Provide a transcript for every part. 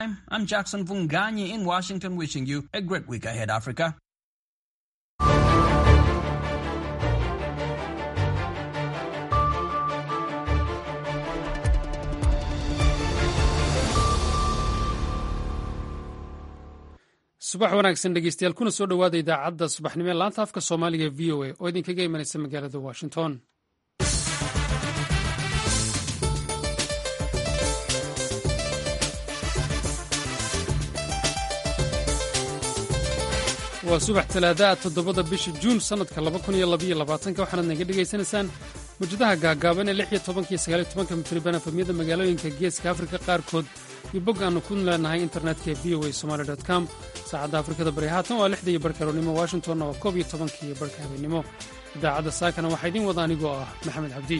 I'm Jackson Vunganyi in Washington wishing you a great week ahead, Africa. subax wanaagsan dhegeystayaal kuna soo dhowaada idaacadda subaxnimo ee laanta afka soomaaliga v o a oo idinkaga imanaysa magaalada washington waa subax talaadaha toddobada bisha juun sannadka waxaanaad naga dhegaysanaysaan mujadaha gaagaaban ee iyo tobankiyo sagaaliyo tobanka mitriban efamyada magaalooyinka geeska afrika qaarkood iyo bog aannu ku leenahay internetka v o a somaali com saacadda afrikada bari haatan waa lixda iyo barka aroornimo washingtonna waa koob iyo tobankiiyo barka habeennimo idaacadda saakana waxaa idiin wada anigoo ah maxamed cabdi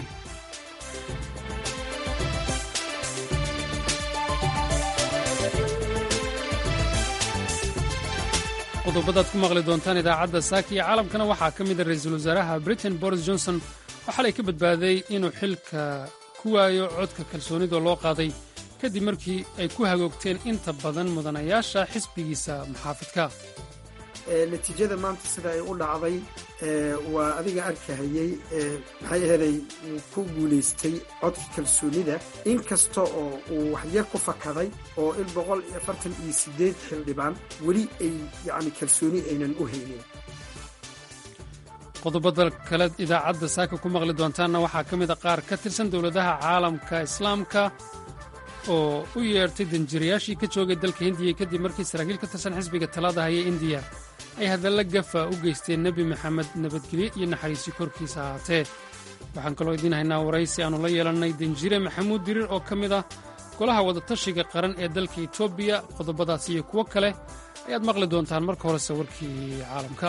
qodobadaad ku maqli doontaan idaacadda saaka iyo caalamkana waxaa ka mida ra-iisul wasaaraha britain boris johnson oo xalay ka badbaaday inuu xilka ku waayo codka kalsoonida loo qaaday kadib markii ay ku hagoogteen inta badan mudanayaasha xisbigiisa muxaafidka natiijada maanta sida ay u dhacday waa adiga arkahayey maxay aheeday uu ku guulaystay codka kalsoonida inkasta oo uu waxyar ku fakaday oo in boqol iyo afartan iyo sideed xildhibaan weli ay yacni kalsooni aynan u haynin qodobada kale idaacadda saaka ku maqli doontaanna waxaa ka mida qaar ka tirsan dowladaha caalamka islaamka oo u yeertay danjirayaashii ka joogay dalka hindiya kadib markii saraakiil ka tirsan xisbiga talada haya indiya ay hadalla gafa u geysteen nebi maxamed nabadgelye iyo naxariisi korkiisa ahaatee waxaan kaloo idiin haynaa waraysi aannu la yeelannay danjire maxamuud diriir oo ka mid ah golaha wadatashiga qaran ee dalka etoobiya qodobadaas iyo kuwo kale ayaad maqli doontaan marka horese warkii caalamka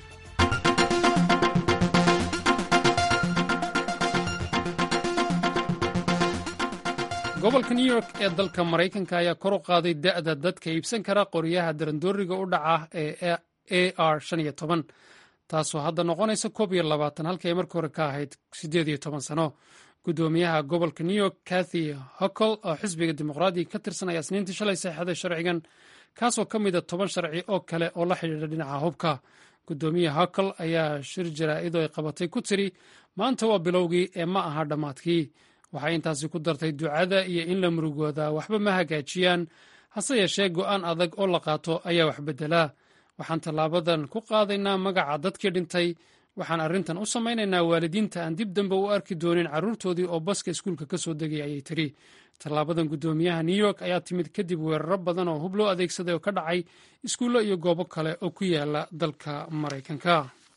gobolka new york ee dalka maraykanka ayaa kor u qaaday da'da dadka iibsan kara qoryaha darandooriga u dhaca ee a r taasoo hadda noqonaysa koob iyo labaatan halkii ay markii hore ka ahayd siddeed iyo toban sano guddoomiyaha gobolka new york kathy hockle oo xisbiga dimuqraadiga ka tirsan ayaa isniintii shalay saxeixday sharcigan kaasoo ka mida toban sharci oo kale oo la xidhiidha dhinaca hubka guddoomiya hockle ayaa shir jaraa'id oo ay qabatay ku tiri maanta waa bilowgii ee ma aha dhammaadkii waxay intaasi ku dartay ducada iyo in la murugooda waxba ma hagaajiyaan hase yeeshee go'aan adag oo la qaato ayaa wax beddelaa waxaan tallaabadan ku qaadaynaa magaca dadkii dhintay waxaan arrintan u samaynaynaa waalidiinta aan dib dambe u arki doonin carruurtoodii oo baska iskuulka ka soo degay ayay tiri tallaabadan guddoomiyaha new york ayaa timid kadib weeraro badan oo hub loo adeegsaday oo ka dhacay iskuullo iyo goobo kale oo ku yaala dalka maraykanka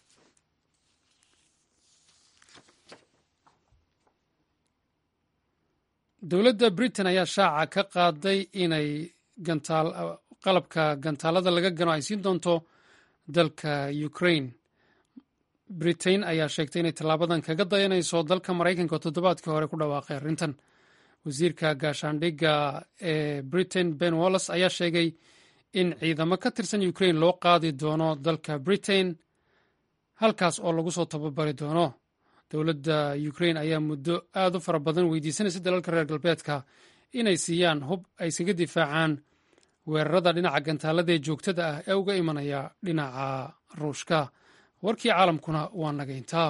dowladda britain ayaa shaaca ka qaaday inay qalabka gantaalada laga gano ay siin doonto dalka ukraine britain ayaa sheegtay inay tallaabadan kaga dayanayso dalka maraykanka oo toddobaadkii hore ku dhawaaqay arrintan wasiirka gaashaandhigga ee britain ben wallis ayaa sheegay in ciidamo ka tirsan ukraine loo qaadi doono dalka britain halkaas oo lagu soo tababari doono dowladda ukraine ayaa muddo aad u fara badan weydiisanaysa dalalka reer galbeedka inay siiyaan hub ay iskaga difaacaan weerarada dhinaca gantaalada ee joogtada ah ee uga imanaya dhinaca ruushka warkii caalamkuna waa nagayntaa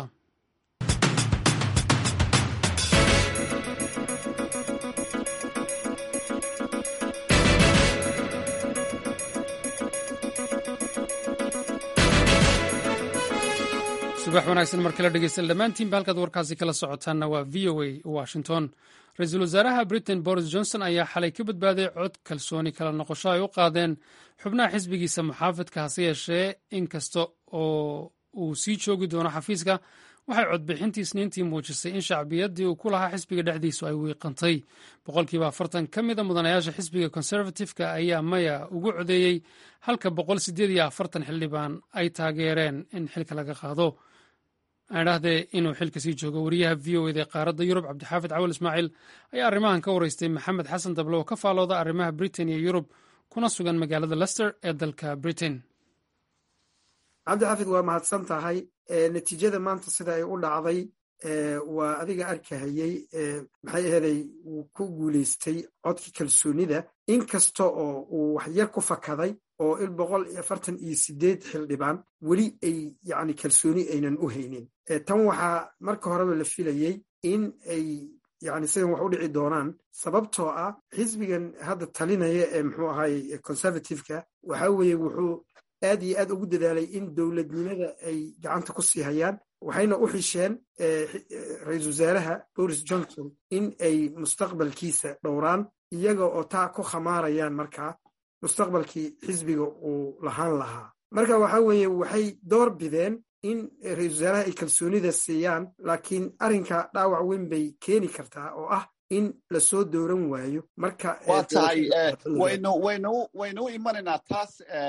subax wanaagsan mar kale dhegeystayaal dhammaantiinba halkaad warkaasi kala socotaanna waa v o a washington ra-iisul wasaaraha britain boris johnson ayaa xalay ka badbaaday cod kalsooni kala noqosho ay u qaadeen xubnaha xisbigiisa muxaafidka hase yeeshee inkasta oo uu sii joogi doono xafiiska waxay codbixintii isniintii muujisay in shacbiyaddii uu ku lahaa xisbiga dhexdiisu ay wiiqantay boqolkiiba afartan ka mida mudanayaasha xisbiga conservatifeka ayaa maya ugu codeeyey halka boqol sideed iyo afartan xildhibaan ay taageereen in xilka laga qaado aadhahdee inuu xilka sii joogo wariyaha v o eda ee qaaradda yurub cabdixaafid cawal ismaaciil ayaa arrimahan ka waraystay maxamed xasan dable oo ka faalooda arrimaha britain iyo yurub kuna sugan magaalada lester ee dalka britain cabdixaafid waa mahadsan tahay natiijada maanta sida ay u dhacday waa adiga arkahayey maxay aheeday wuu ku guulaystay codkii kalsoonida inkasta oo uu waxyar ku fakaday oo il boqol iyo afartan iyo sideed xildhibaan weli ay yacni kalsooni aynan u haynin tan waxaa marka horeba la filayey in ay yani sidan wax u dhici doonaan sababtoo ah xisbigan hadda talinaya ee muxuu ahaay conservativeka waxa weeye wuxuu aad iyo aad ugu dadaalay in dowladnimada ay gacanta ku sii hayaan waxayna u xisheen ra-iisul wasaaraha boris johnson in ay mustaqbalkiisa dhowraan iyaga oo taa ku khamaarayaan markaa mustaqbalkii xisbiga uu lahaan lahaa marka waxa weeye waxay door bideen in ra-isul wasaaraha ay kalsoonida siiyaan laakiin arrinka dhaawac weyn bay keeni kartaa oo ah in lasoo dooran waayo marka waa tahay waynu waynu waynu u imanaynaa taas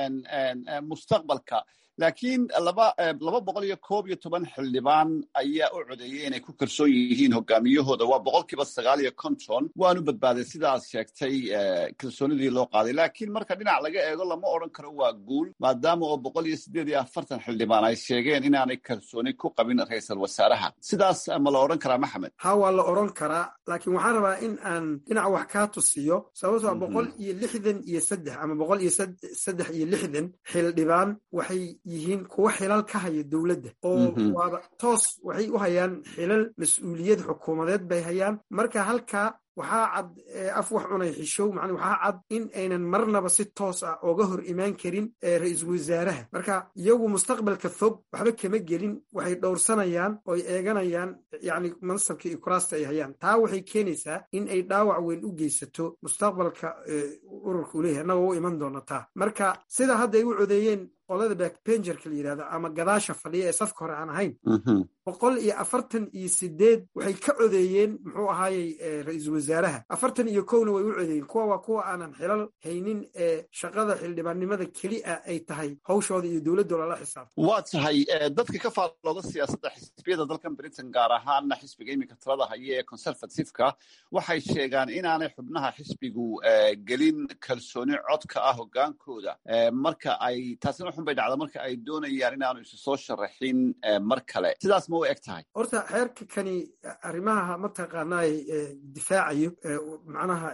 mustaqbalka laakiin laba laba boqol iyo koob iyo toban xildhibaan ayaa u codeeyey inay ku kalsoon yihiin hogaamiyahooda waa boqolkiiba sagaal iyo konton waanu badbaaday sidaad sheegtay kalsoonidii loo qaaday laakiin marka dhinac laga eego lama odran karo waa guul maadaama oo boqol iyo siddeed iyo afartan xildhibaan ay sheegeen inaanay kalsooni ku qabin ra-iisal wasaaraha sidaas ma la odhan karaa maxamed ha waa la odran karaa laakiin waxaan rabaa in aan dhinac wax kaa tusiyo sababto a boqol iyo lixdan iyo saddex ama boqol iyo saddex iyo lixdan xildhibaan waxay yihiin kuwa xilal ka haya dowladda oo waaba toos waxay u hayaan xilal mas-uuliyad xukuumadeed bay hayaan marka halkaa waxaa cad af wax cunay xishow man waxaa cad in aynan marnaba si toos ah ooga hor imaan karin ra-iisul wasaaraha marka iyagu mustaqbalka fog waxba kama gelin waxay dhowrsanayaan ooy eeganayaan yani mansabka iyo kuraasta ay hayaan taa waxay keenaysaa in ay dhaawac weyn u geysato mustaqbalka ururka uu leeyahay annagoo u iman doona taa marka sida hadda ay u codeeyeen qolada backbengerka la yidhahdo ama gadaasha fadhiya ee safka hore aan ahayn boqol iyo afartan iyo sideed waxay ka codeeyeen muxuu ahaayey ra-iisul wasaaraha afartan iyo kowna way u codeeyeen kuwa waa kuwa aanan xilal haynin ee shaqada xildhibaannimada keli a ay tahay hawshooda iyo dowladda lala xisaabto waa tahay dadka ka faallooda siyaasadda xisbiyada dalkan britain gaar ahaana xisbiga iminka talada haya ee conservativeka waxay sheegaan inaanay xubnaha xisbigu gelin kalsooni codka ah hogaankooda marka ay taasina xun bay dhacda marka ay doonayaan inaanu isu soo sharaxin mar kale sidaas ma u eg tahay horta xeerka kani arrimaha mataqaanaay difaacayo macnaha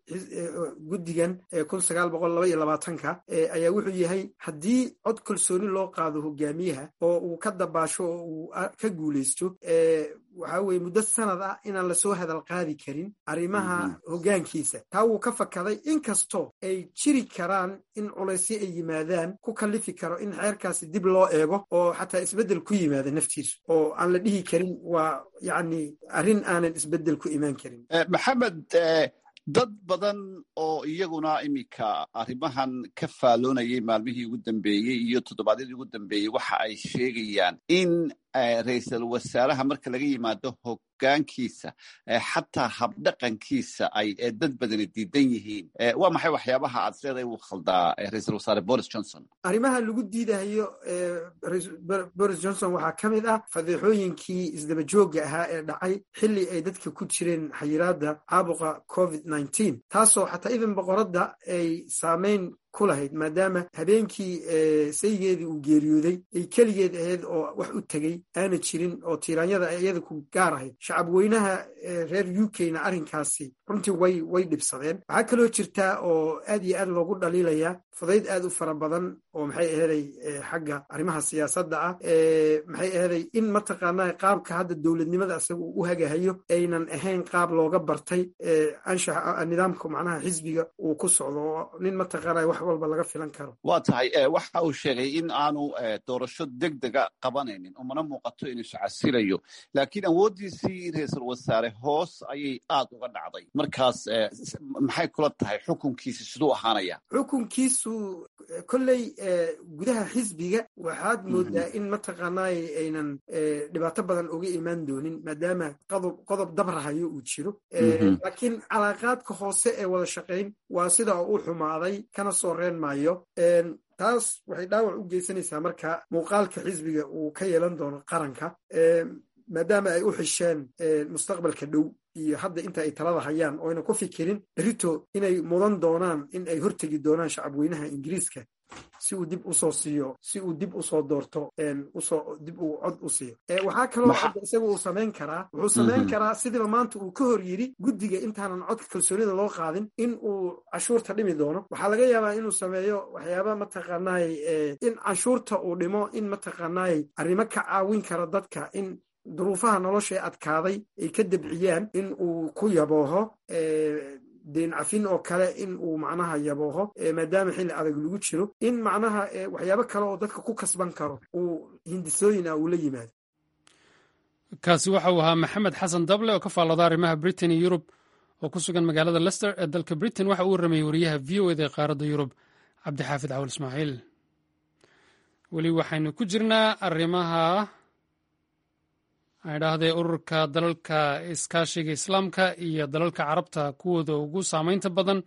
guddigan kun sagaal boqol laba iyo labaatanka ayaa wuxuu yahay haddii cod kalsooni loo qaado hogaamiyaha oo uu ka dabaasho oo uu ka guulaysto waxaa weye muddo sanad ah inaan lasoo hadal qaadi karin arrimaha hoggaankiisa taa wuu ka fakaday inkastoo ay jiri karaan in culaysyo ay yimaadaan ku kallifi karo in xeerkaasi dib loo eego oo xataa isbeddel ku yimaada naftiisu oo aan la dhihi karin waa yacni arrin aanan isbeddel ku imaan karin maxamed dad badan oo iyaguna iminka arrimahan ka faalloonayay maalmihii ugu dambeeyey iyo toddobaadyadii ugu dambeeyey waxa ay sheegayaan in ra-iisal wasaaraha marka laga yimaado hoggaankiisa xataa habdhaqankiisa ay dad badani diidan yihiin waa maxay waxyaabaha aad leedahay uu khaldaa ra-iisal wasaare boris johnson arrimaha lagu diidahayo boris johnson waxaa ka mid ah fadeexooyinkii isdaba joogga ahaa ee dhacay xilli ay dadka ku jireen xayiraadda caabuqa covid nneteen taasoo xataa idan boqoradda ay saamayn ku lahayd maadaama habeenkii saygeedii uu geeriyooday ay keligeed ahayd oo wax u tegey aana jirin oo tiiraanyada iyada ku gaar ahayd shacab weynaha reer u k-na arrinkaasi runtii way way dhibsadeen waxaa kaloo jirtaa oo aad iyo aad loogu dhaliilaya fudayd aad u fara badan oo maxay aheeday xagga arrimaha siyaasadda ah maxay aheeday in mataqaanaa qaabka hadda dowladnimada isaga uu u hagahayo aynan ahayn qaab looga bartay anshaxa nidaamka macnaha xisbiga uu ku socdo oo nin mataqaanaa wax walba laga filan karo waa tahay waxa uu sheegay in aanu doorasho deg dega qabanaynin umana muuqato inuu iscasilayo laakiin awooddiisii ra-iisul wasaare hoos ayay aad uga dhacday markaas maxay kula tahay xukunkiisi siduu ahaanaya xukunkiisu kolley gudaha xisbiga waxaad moodaa in mataqaanaay aynan dhibaato badan uga imaan doonin maadaama qodob dabrahayo uu jiro laakiin calaaqaadka hoose ee wada shaqayn waa sida u xumaaday kana soo reen maayo taas waxay dhaawac u geysanaysaa marka muuqaalka xisbiga uu ka yeelan doono qaranka maadaama ay u xisheen mustaqbalka dhow iyo hadda inta ay talada hayaan oo ayna ku fikirin berito inay mudan doonaan in ay hortegi doonaan shacabweynaha ingiriiska si uu dib usoo siiyo si uu dib usoo doorto usoo dib uu cod u siiyo waxaa kaloo hadda isaga uu samayn karaa wuxuu samayn karaa sidiiba maanta uu ka hor yidhi guddiga intaanan codka kalsoonida loo qaadin in uu canshuurta dhimi doono waxaa laga yaabaa inuu sameeyo waxyaaba mataqaanaay in canshuurta uu dhimo in mataqaanaay arrimo ka caawin kara dadka in duruufaha nolosha ee adkaaday ay ka debciyaan in uu ku yabooho deen cafin oo kale in uu macnaha yabooho maadaama xilli adag lagu jiro in macnaha waxyaabo kale oo dadka ku kasban karo uu hindisooyin ah uu la yimaado kaasi waxa uu ahaa maxamed xasan dable oo ka faallada arrimaha britain iyo yurub oo ku sugan magaalada lester ee dalka britain waxa uu warramayey wariyaha v o eda ee qaaradda yurub cabdixaafid cawal ismaaciil weli waxaynu ku jirnaa arrimaha idhaahdee ururka dalalka iskaashiga islaamka iyo dalalka carabta kuwooda ugu saameynta badan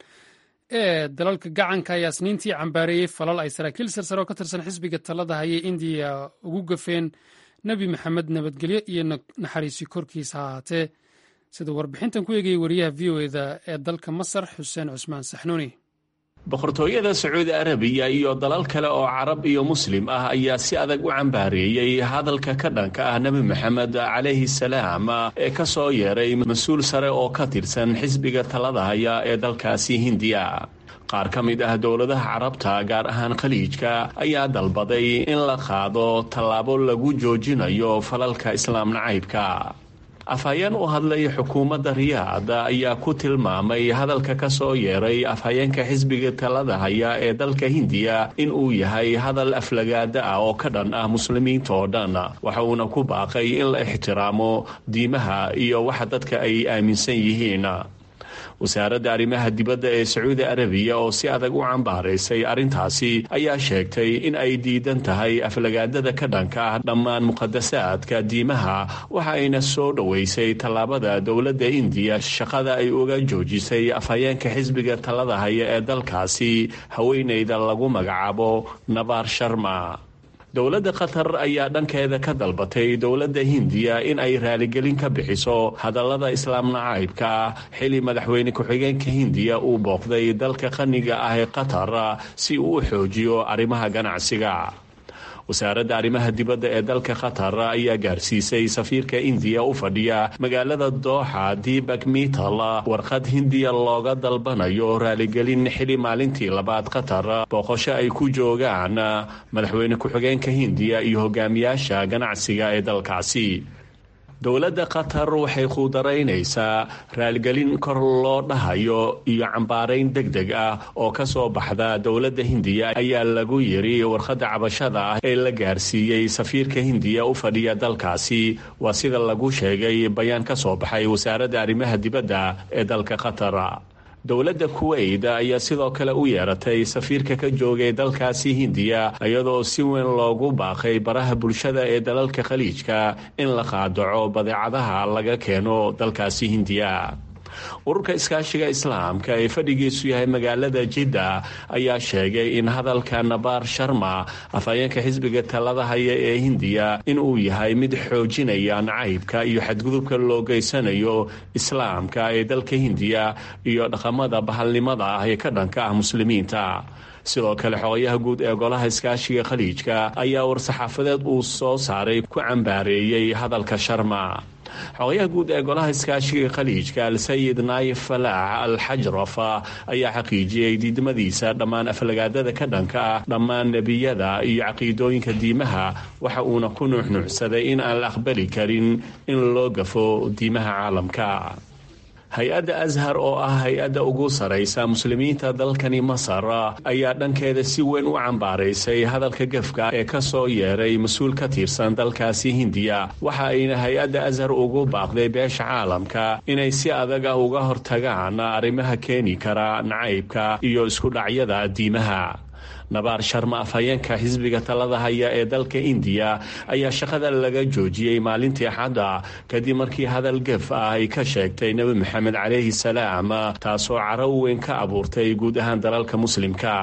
ee dalalka gacanka ayaa isniintii cambaareeyey falal ay saraakiil sarsare oo ka tirsan xisbiga talada hayay indiya ugu gafeen nebi maxamed nabadgelyo iyo naxariisi korkiisa ha ahaatee sida warbixintan ku eegayay wariyaha v o eda ee dalka masar xuseen cusmaan saxnuuni boqortooyada sacuudi arabiya iyo dalal kale oo carab iyo muslim ah ayaa si adag u cambaareeyey hadalka ka dhanka ah nebi maxamed calayhi salaam ee ka soo yeeray mas-uul sare oo ka tirsan xisbiga talada haya ee dalkaasi hindiya qaar ka mid ah dowladaha carabta gaar ahaan khaliijka ayaa dalbaday in la qaado tallaabo lagu joojinayo falalka islaam nacaybka afhayeen u hadlay xukuumadda riyaad ayaa ku tilmaamay hadalka ka soo yeeray afhayeenka xisbiga talada haya ee dalka hindiya in uu yahay hadal aflagaada ah oo ka dhan ah muslimiinta oo dhan waxa uuna ku baaqay in la ixtiraamo diimaha iyo waxa dadka ay aaminsan yihiin wasaaradda arrimaha dibadda ee sacuudi arabiya oo si adag u cambaaraysay arrintaasi ayaa sheegtay in ay diidan tahay aflagaadada ka dhanka ah dhammaan muqadasaadka diimaha waxa ayna soo dhoweysay tallaabada dowladda indiya shaqada ay uga joojisay afhayeenka xisbiga talada haya ee dalkaasi haweeneyda lagu magacaabo nabaar sharma dowladda qatar ayaa dhankeeda ka dalbatay dowladda hindiya in ay raaligelin ka bixiso hadallada islaam nacaybka ah xili madaxweyne ku-xigeenka hindiya uu booqday dalka qaniga ah ee qatar si uu u xoojiyo arrimaha ganacsiga wasaaradda arrimaha dibadda ee dalka qatar ayaa gaarsiisay safiirka indiya u fadhiya magaalada dooxa dibak mital warqad hindiya looga dalbanayo raaligelin xili maalintii labaad qatar booqosho ay ku joogaan madaxweyne ku-xigeenka hindiya iyo hogaamiyaasha ganacsiga ee dalkaasi dowladda qatar waxay quudaraynaysaa raaligelin kor loo dhahayo iyo cambaarayn deg deg ah oo ka soo baxda dowladda hindiya ayaa lagu yiri warqadda cabashada ah ee la gaarsiiyey safiirka hindiya u fadhiya dalkaasi waa sida lagu sheegay bayaan ka soo baxay wasaaradda arrimaha dibadda ee dalka qatar dowladda kuweyt ayaa sidoo kale u yeeratay safiirka ka joogay dalkaasi hindiya iyadoo si weyn loogu baaqay baraha bulshada ee dalalka khaliijka in la qaadaco badeecadaha laga keeno dalkaasi hindiya ururka iskaashiga islaamka ee fadhigiisu yahay magaalada jidda ayaa sheegay in hadalka nabaar sharma afhayeenka xisbiga talada haya ee hindiya in uu yahay mid xoojinaya nacaybka iyo xadgudubka loo geysanayo islaamka ee dalka hindiya iyo dhaqamada bahalnimada ah ee ka dhanka ah muslimiinta sidoo kale xogayaha guud ee golaha iskaashiga khaliijka ayaa war-saxaafadeed uu soo saaray ku cambaareeyey hadalka sharma xogayaha guud ee golaha iskaashiga khaliijka al-sayid naayif falaax al xajraf ayaa xaqiijiyey diidmadiisa dhammaan aflagaadada ka dhanka ah dhammaan nebiyada iyo caqiidooyinka diimaha waxa uuna ku nuuxnuucsaday in aan la aqbali karin in loo gafo diimaha caalamka hay-adda ashar oo ah hay-adda ugu saraysa muslimiinta dalkani masar ayaa dhankeeda si weyn u cambaaraysay hadalka gefka ee ka soo yeeray mas-uul ka tirsan dalkaasi hindiya waxa ayna hay-adda ashar ugu baaqday beesha caalamka inay si adag ah uga hortagaan arrimaha keeni kara nacaybka iyo isku dhacyada diimaha nabaar sharma afhayeenka xisbiga talada haya ee dalka indiya ayaa shaqada laga joojiyey maalintii axadda kadib markii hadal gef ah ay ka sheegtay nebi maxamed calayhi salaam taasoo caro weyn ka abuurtay guud ahaan dalalka muslimka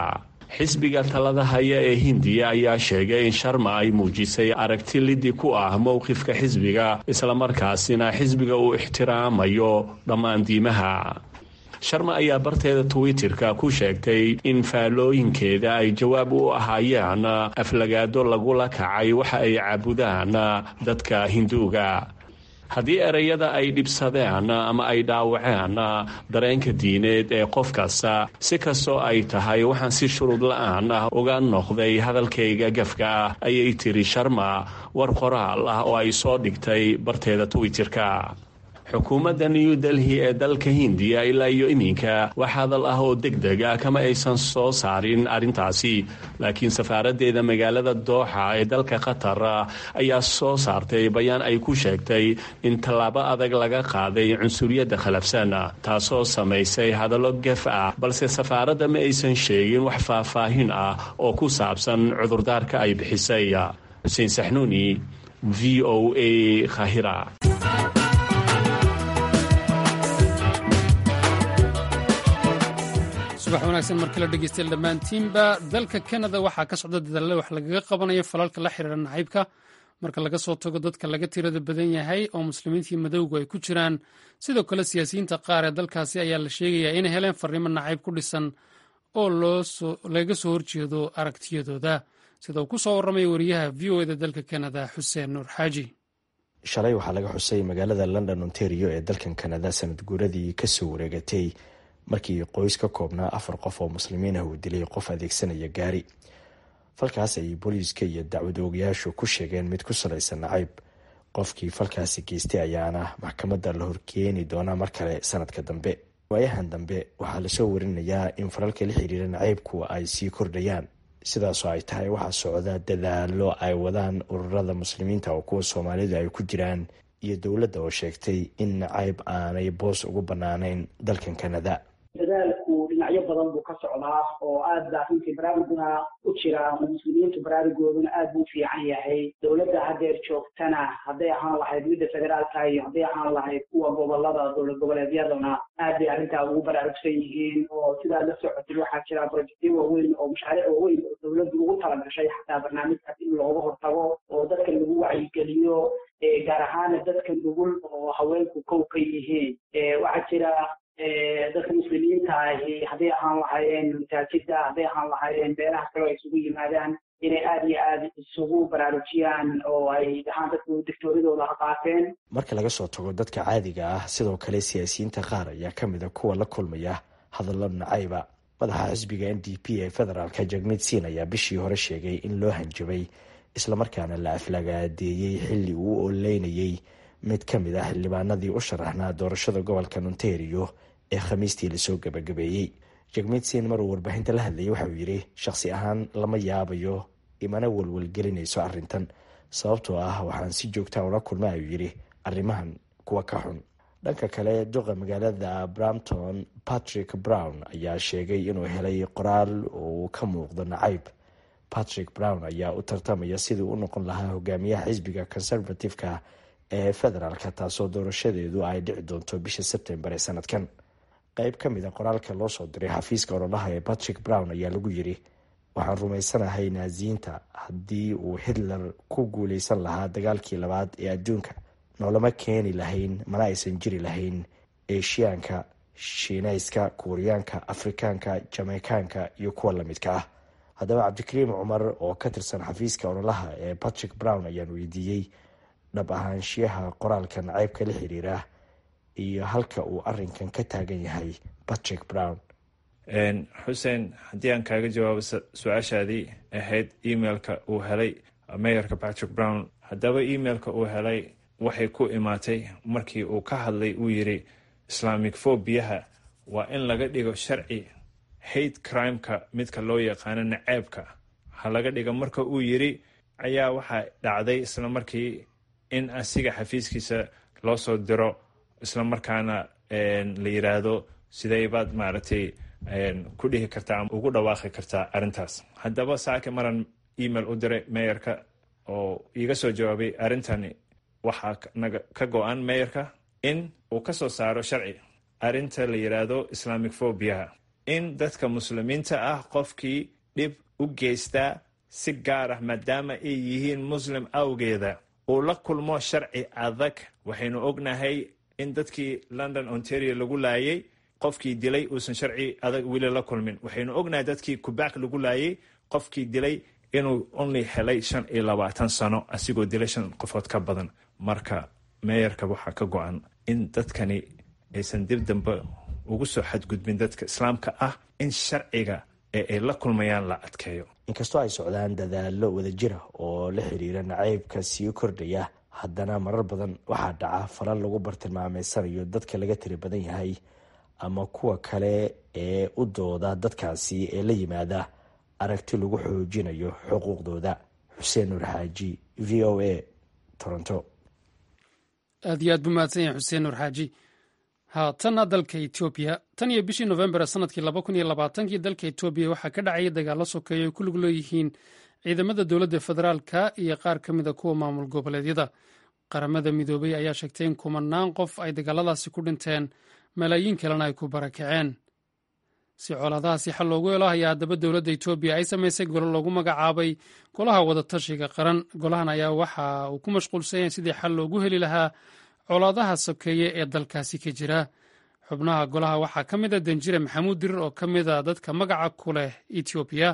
xisbiga talada haya ee hindiya ayaa sheegay in sharma ay muujisay aragti lidi ku ah mowqifka xisbiga islamarkaasina xisbiga uu ixtiraamayo dhammaan diimaha sharma ayaa barteeda twitterka ku sheegtay in faallooyinkeeda ay jawaab u ahaayeen aflagaado lagula kacay waxa ay caabudaan dadka hinduuga haddii ereyada ay dhibsadeen ama ay dhaawaceen dareenka diineed ee qof kasta si kastoo ay tahay waxaan si shuruud la-aan ah uga noqday hadalkayga gafka ah ayay tiri sharma war qoraal ah oo ay soo dhigtay barteeda twitterka xukuumadda new delhi ee dalka hindiya ilaa iyo iminka wax hadal ah oo deg deg ah kama aysan soo saarin arrintaasi laakiin safaaraddeeda magaalada dooxa ee dalka qatar ayaa soo saartay bayaan ay ku sheegtay in tallaabo adag laga qaaday cunsuriyadda khalafsan taasoo samaysay hadallo gef ah balse safaaradda ma aysan sheegin wax faahfaahin ah oo ku saabsan cudurdaarka ay bixisay xuseen saxnuuni v o a khahira subax wanaagsan mar kale dhegeystayaal dhammaantiinba dalka kanada waxaa ka socda dadaalla wax lagaga qabanayo falalka la xiriira nacaybka marka laga soo tago dadka laga tirada badan yahay oo muslimiintii madowgu ay ku jiraan sidoo kale siyaasiyiinta qaar ee dalkaasi ayaa la sheegayaa inay heleen farriimo nacayb ku dhisan oo lagaga soo horjeedo aragtiyadooda sida uu ku soo warramay wariyaha v o eda dalka kanada xuseen nuur xaaji shalay waxaa laga xusay magaalada london ontario ee dalkan kanada sanad guuradii kasoo wareegatay markii qoys ka koobnaa afar qof oo muslimiin ah uu dilay qof adeegsanaya gaari falkaas ayay booliiska iyo dacwad oogayaashu ku sheegeen mid ku salaysan nacayb qofkii falkaasi geystay ayaana maxkamadda la horkeeni doonaa mar kale sanadka dambe waayahan dambe waxaa lasoo warinayaa in falalka la xiriira nacaybku ay sii kordhayaan sidaasoo ay tahay waxaa socda dadaalo ay wadaan ururada muslimiinta oo kuwa soomaalidu ay ku jiraan iyo dowladda oo sheegtay in nacayb aanay boos ugu bannaanayn dalkan kanada dadaalku dhinacyo badan buu ka socdaa oo aad baa runtii baraaruguna u jira oo muslimiintu baraarugooduna aad buu u fiican yahay dowladda haddeer joogtana hadday ahaan lahayd midda federaalka iyo hadday ahaan lahayd kuwa gobolada dowlad goboleedyaduna aad bay arrintaa ugu baraarugsan yihiin oo sidaa la socotay waxaa jira projectyo waaweyn oo mashaariic waaweyn oo dowladdu ugu talagashay xataa barnaamijkaas in looga hortago oo dadka lagu wacyigeliyo gaar ahaana dadka nugul oo haweenku kow ka yihiin waxaa jira dadka muslimiinta ahi hadday ahaan lahaayeen masaajida hadday ahaan lahaayeen beelaha kale oo ay isugu yimaadaan inay aada iyo aada isugu baraarujiyaan oo ay dhahaan dadku dictooradooda ha qaateen marka laga soo tago dadka caadiga ah sidoo kale siyaasiyiinta qaar ayaa ka mid a kuwa la kulmaya hadallo nacayba madaxa xisbiga n d p ee federaalka jagmid siin ayaa bishii hore sheegay in loo hanjabay islamarkaana la aflagaadeeyey xilli uu oleynayey mid ka mid ah xildhibaanadii u sharaxnaa doorashada gobolka ontario ee khamiistii lasoo gabagabeeyey jagmidsin maruu warbaahinta la hadlayay waxauu yidhi shakhsi ahaan lama yaabayo imana welwelgelinayso arrintan sababtoo ah waxaan si joogtaa ula kulma ayuu yidhi arrimahan kuwa ka xun dhanka kale duqa magaalada brampton patrick brown ayaa sheegay inuu helay qoraal uu ka muuqdo nacayb patrick brown ayaa u tartamaya sidii u noqon lahaa hogaamiyaha xisbiga conservative-ka ee federaalka taasoo doorashadeedu ay dhici doonto bisha sebtembar ee sanadkan qeyb ka mid a qoraalka loo soo diray xafiiska ololaha ee patrick brown ayaa lagu yidhi waxaan rumaysanahay naasiyiinta haddii uu hitler ku guuleysan lahaa dagaalkii labaad ee adduunka noolama keeni lahayn mana aysan jiri lahayn eshiyaanka shiinayska kuuriyaanka afrikaanka jameykaanka iyo kuwa lamidka ah haddaba cabdikariim cumar oo ka tirsan xafiiska ololaha ee patrick brown ayaan weydiiyey dhab ahaanshiyaha qoraalka nacaybka la xiriira iyo halka uu arinkan ka taagan yahay patrick brown xuseen haddii aan kaaga jawaabo su-aashaadii ahayd emailka uu helay mayorka patrick brown haddaba emailka uu helay waxay ku imaatay markii uu ka hadlay uu yiri islamic fobiyaha waa in laga dhigo sharci hate crimeka midka loo yaqaano naceebka ha laga dhiga marka uu yiri ayaa waxaa dhacday isla markii in asiga xafiiskiisa loo soo diro isla markaana la yiraahdo sidee baad maaragtay ku dhihi kartaa ama ugu dhawaaqi kartaa arrintaas haddaba saake maran email u diray meyorka oo iiga soo jawaabay arrintani waxaa naga ka go-an meyorka in uu ka soo saaro sharci arrinta la yiraahdo islamic fobiaha in dadka muslimiinta ah qofkii dhib u geystaa si gaar ah maadaama ay yihiin muslim awgeeda uu la kulmo sharci adag waxaynu ognahay in dadkii london ontario lagu laayay qofkii dilay uusan sharci adag weli la kulmin waxaynu ognahay dadkii kubaak lagu laayay qofkii dilay inuu only helay shan iyo labaatan sano asigoo dilay shan qofood ka badan marka meeyarka waxaa ka go-an in dadkani aysan dib dambe ugu soo xadgudbin dadka islaamka ah in sharciga ee ay la kulmayaan la adkeeyo inkastoo ay socdaan dadaallo wadajira oo la xiriira nacaybka sii kordhaya haddana marar badan waxaa dhaca falal lagu bartilmaameysanayo dadka laga tiri badan yahay ama kuwa kale ee u dooda dadkaasi ee la yimaada aragti lagu xoojinayo xuquuqdooda xuseen nuur xaaji v o a toronto aad iyo aad buu mahadsan yahay xuseen nuur xaaji haatanna dalka etoobiya tan iyo bishii nofembar sanadkii laba kun iyo labaatankii dalka etoobiya waxaa ka dhacaya dagaallo sokeeya ay ku lug leeyihiin ciidamada dowladda federaalka iyo qaar ka mid a kuwa maamul goboleedyada qaramada midoobay ayaa sheegtay in kumanaan qof ay dagaaladaasi ku dhinteen malaayiin kalena ay ku barakaceen si colaadahaasi xal loogu helo ayaa haddaba dowladda etoobiya ay samaysay golo loogu magacaabay golaha wadatashiga qaran golahan ayaa waxa uu ku mashquulsan yahay sidii xal loogu heli lahaa colaadaha sokeeye ee dalkaasi ka jira xubnaha golaha waxaa ka mid a danjire maxamuud dirir oo ka mid a dadka magaca ku leh etoobiya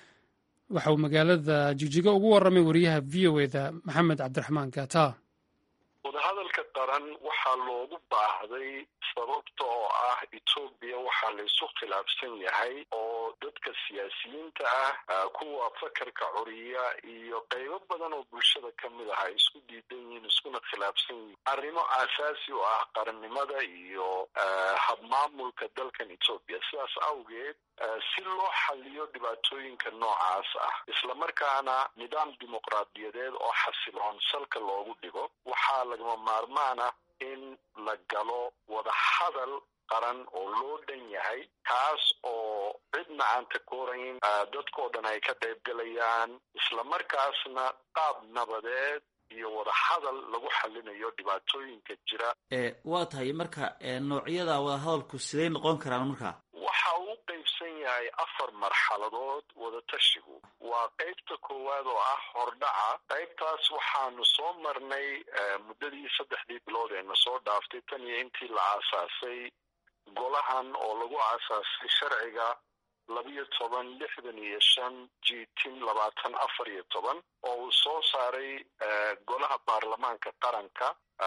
waxa uu magaalada jigjigo ugu warramay wariyaha v o eda maxamed cabdiraxmaan gaata wadahadalka qaran waxaa loogu baahday sababta oo ah etoobiya waxaa laysu khilaafsan yahay oo dadka siyaasiyiinta ah kuwa fakarka curiya iyo qaybo badan oo bulshada ka mid ah ay isku diidan yihiin iskuna khilaafsan yihiin arrimo aasaasi u ah qarannimada iyo habmaamulka dalkan etoobiya sidaas awgeed si loo xaliyo dhibaatooyinka noocaas ah islamarkaana nidaam dimuqraadiyadeed oo xasiloon salka loogu dhigo waxaa lagama maarmaan ah in la galo wadahadal qaran oo loo dhan yahay kaas oo cidna aan takoorayn dadkao dhan ay ka qayb galayaan islamarkaasna qaab nabadeed iyo wadahadal lagu xalinayo dhibaatooyinka jira waa tahay marka noocyada wadahadalku siday noqon karaan marka waxa uu qaybsan yahay afar marxaladood wadatashigu waa qaybta koowaad oo ah hordhaca qaybtaas waxaanu soo marnay muddadii saddexdii bilood ee na soo dhaaftay tan iyo intii la aasaasay golahan oo lagu aasaasay sharciga labiyo toban lixdan iyo shan jitin labaatan afar iyo toban oo uu soo saaray golaha baarlamaanka qaranka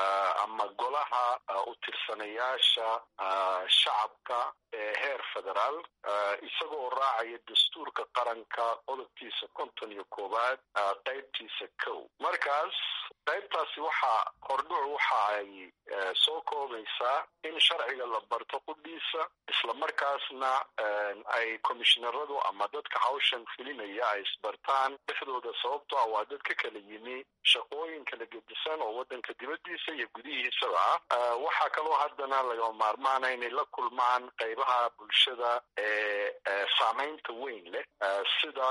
ama golaha u tirsanayaasha shacabka ee heer federaal isagoo raacaya dastuurka qaranka qodobkiisa konton iyo koowaad qaybtiisa kow markaas qaybtaasi waxaa hordhuc waxa ay soo koobaysaa in sharciga la barto qudhiisa islamarkaasna ay komishinaradu ama dadka hawshan filinaya ay isbartaan dhexdooda sababto ah waa dad ka kala yimi shaqooyin kala gedisan oo waddanka dibaddiisa iyo gudihiisaba ah waxaa kaloo haddana lagama maarmaana inay la kulmaan qaybaha bulshada ee saamaynta weyn leh sida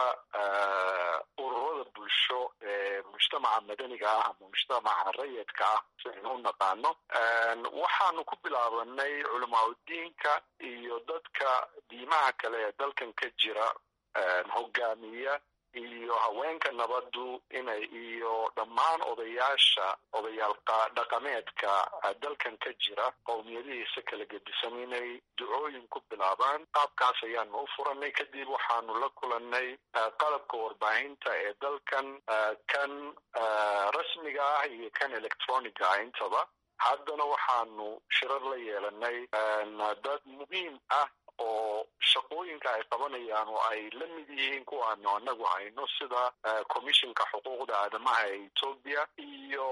ururada bulsho ee mujtamaca madaniga ah ama mujtamaca rayidka ah si aynu u naqaano waxaanu ku bilaabanay culamaauddiinka iyo dadka diimaha kale ee dalkan ka jira hogaamiya iyo haweenka nabaddu inay iyo dhammaan odayaasha odayaal dhaqameedka dalkan ka jira qowmiyadihiisa kala gedisan inay ducooyin ku bilaabaan qaabkaas ayaanu u furanay kadib waxaanu la kulannay qalabka warbaahinta ee dalkan kan rasmiga ah iyo kan electroniga ah intaba haddana waxaanu shirar la yeelanay dad muhiim ah oo shaqooyinka ay qabanayaan oo ay la mid yihiin kuwaanu anagu hayno sida commissionka xuquuqda aadamaha ee etoobiya iyo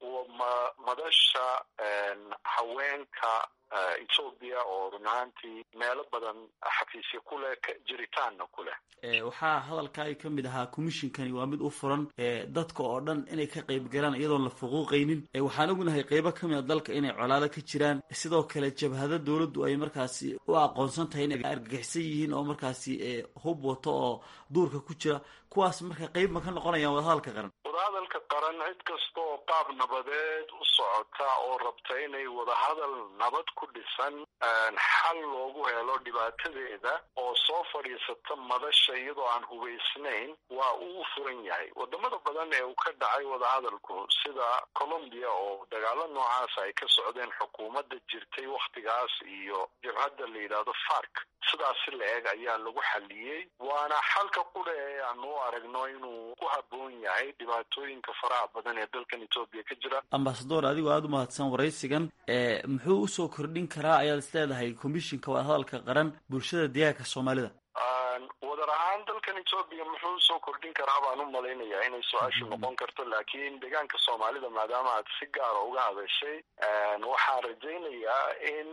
madasha haweenka etoobiya oo run ahaantii meelo badan xafiisya ku leh jiritaanna ku leh waxaa hadalkaay ka mid ahaa commissionkani waa mid u furan dadka oo dhan inay ka qayb galaan iyadoon la fuquuqaynin waxaan ognahay qeybo ka mid a dalka inay colaado ka jiraan sidoo kale jabhada dowladdu ay markaasi u aqoonsan tahay inay argagixisan yihiin oo markaasi hub wato oo duurka ku jira kuwaas marka qeyb ma ka noqonayaan wadahadalka qaran wadahadalka qaran cid kasta oo qaab nabadeed u socota oo rabta inay wadahadal nabad ku ku dhisan xal loogu helo dhibaatadeeda oo soo fadhiisata madasha iyadoo aan hubaysnayn waa uu furan yahay wadamada badan ee uu ka dhacay wadahadalku sida colombia oo dagaalo noocaas ay ka socdeen xukuumadda jirtay wakhtigaas iyo jabhadda la yidhaahdo fark sidaasi la eg ayaa lagu xaliyey waana xalka qudha ee aanu u aragno inuu ku habboon yahay dhibaatooyinka faraha badan ee dalkan etoobiya ka jira ambasador adigoo aada u mahadsan waraysigan muxuu usoo kordhin karaa ayaad is leedahay komishinka wadahadalka qaran bulshada deegaanka soomaalida wadar ahaan dalkan etoobiya muxuu usoo kordhin karaa baan u malaynayaa inay su-aashu noqon karto laakiin deegaanka soomaalida maadaama aad si gaara uga hadashay waxaan rajaynayaa in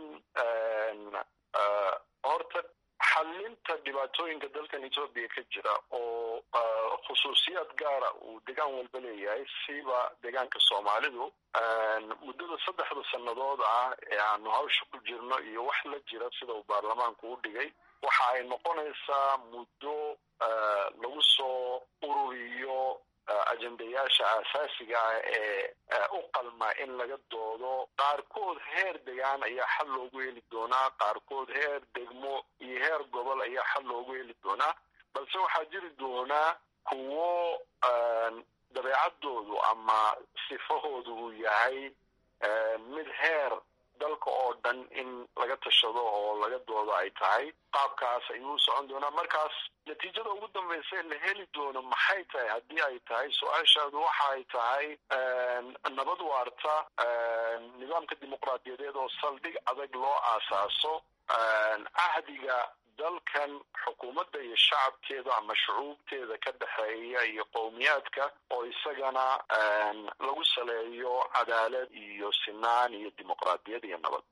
horta xalinta dhibaatooyinka dalkan etoobiya ka jira oo khusuusiyaad gaara uu degaan walba leeyahay siba deegaanka soomaalidu muddada saddexda sannadood ah ee aanu hawsha ku jirno iyo wax la jira sida uu baarlamaanku u dhigay waxa ay noqonaysaa muddo lagu soo ururiyo ajendayaasha aasaasiga ah ee u qalma in laga doodo qaarkood heer degaan ayaa xal loogu heli doonaa qaarkood heer degmo iyo heer gobol ayaa xal loogu heli doonaa balse waxaa jiri doonaa kuwo dabeecaddoodu ama sifahoodu uu yahay mid heer dalka oo dhan in laga tashado oo laga doodo ay tahay qaabkaas ayuu socon doonaa markaas natiijada ugu dambaysa la heli doono maxay tahay haddii ay tahay su-aashaadu waxa ay tahay nabad waarta nidaamka dimuqraadiyadeed oo saldhig adag loo aasaaso cahdiga dalkan xukuumadda iyo shacabkeeda ama shucuubteeda ka dhexeeya iyo qowmiyaadka oo isagana lagu saleeyo cadaalad iyo sinaan iyo dimuqraadiyad iyo nabad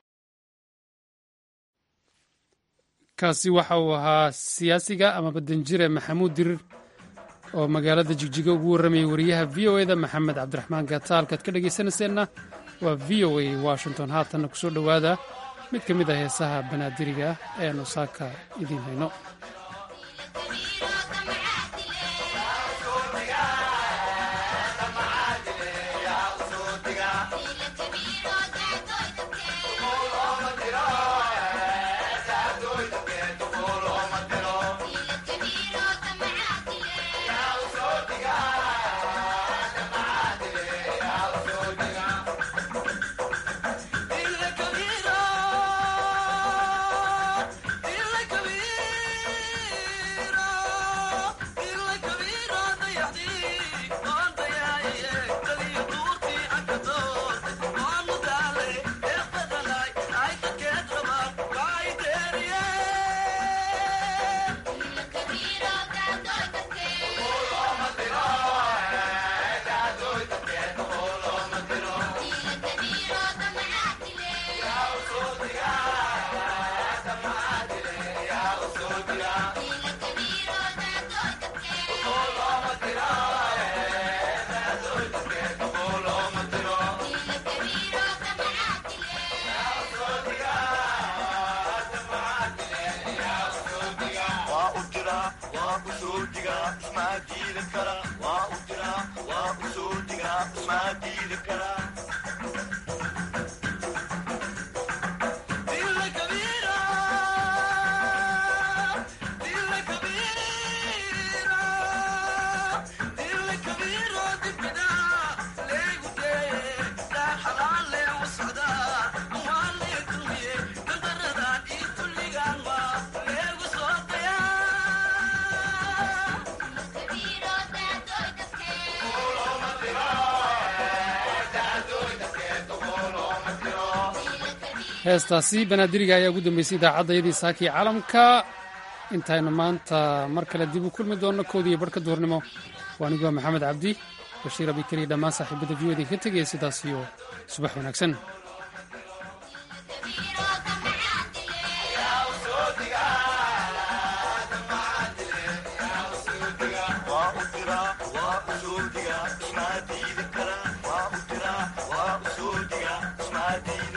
kaasi waxa uu ahaa siyaasiga ama badanjire maxamuud dirir oo magaalada jigjiga ugu warramayay wariyaha v o eda maxamed cabdiraxmaan gaata halkaad ka dhegaysanayseena waa v o a washington haatanna kusoo dhowaada mid ka mid ah heesaha banaadiriga ah ee aanu saaka idiin hayno heestaasi banaadiriga ayaa ugu dambeysay idaacaddaiyadii saakii caalamka intaynu maanta mar kale dib u kulmi doonno koodiiyo barhka duhurnimo waa aniguwa maxamed cabdi bashiir abikariya dhammaan saaxiibada v o idinka tegaya sidaas iyo subax wanaagsan Ismaadii